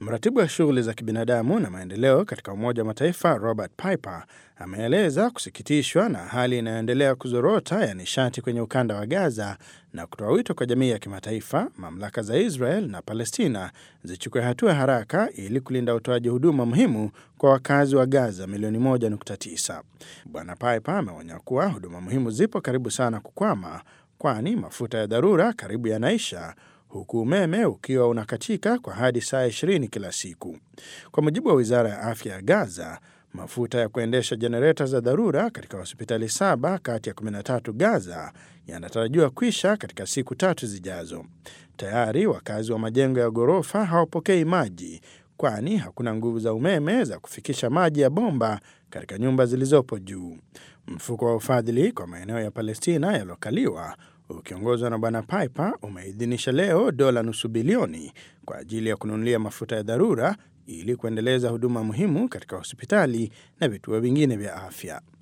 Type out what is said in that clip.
Mratibu wa shughuli za kibinadamu na maendeleo katika Umoja wa Mataifa Robert Piper ameeleza kusikitishwa na hali inayoendelea kuzorota ya nishati kwenye ukanda wa Gaza na kutoa wito kwa jamii ya kimataifa, mamlaka za Israel na Palestina zichukue hatua haraka ili kulinda utoaji huduma muhimu kwa wakazi wa Gaza milioni 1.9. Bwana Piper ameonya kuwa huduma muhimu zipo karibu sana kukwama, kwani mafuta ya dharura karibu yanaisha huku umeme ukiwa unakatika kwa hadi saa 20 kila siku. Kwa mujibu wa wizara ya afya ya Gaza, mafuta ya kuendesha jenereta za dharura katika hospitali saba kati ya 13 Gaza yanatarajiwa kwisha katika siku tatu zijazo. Tayari wakazi wa majengo ya ghorofa hawapokei maji, kwani hakuna nguvu za umeme za kufikisha maji ya bomba katika nyumba zilizopo juu. Mfuko wa ufadhili kwa maeneo ya Palestina yaliyokaliwa ukiongozwa na Bwana Piper umeidhinisha leo dola nusu bilioni kwa ajili ya kununulia mafuta ya dharura ili kuendeleza huduma muhimu katika hospitali na vituo vingine vya afya.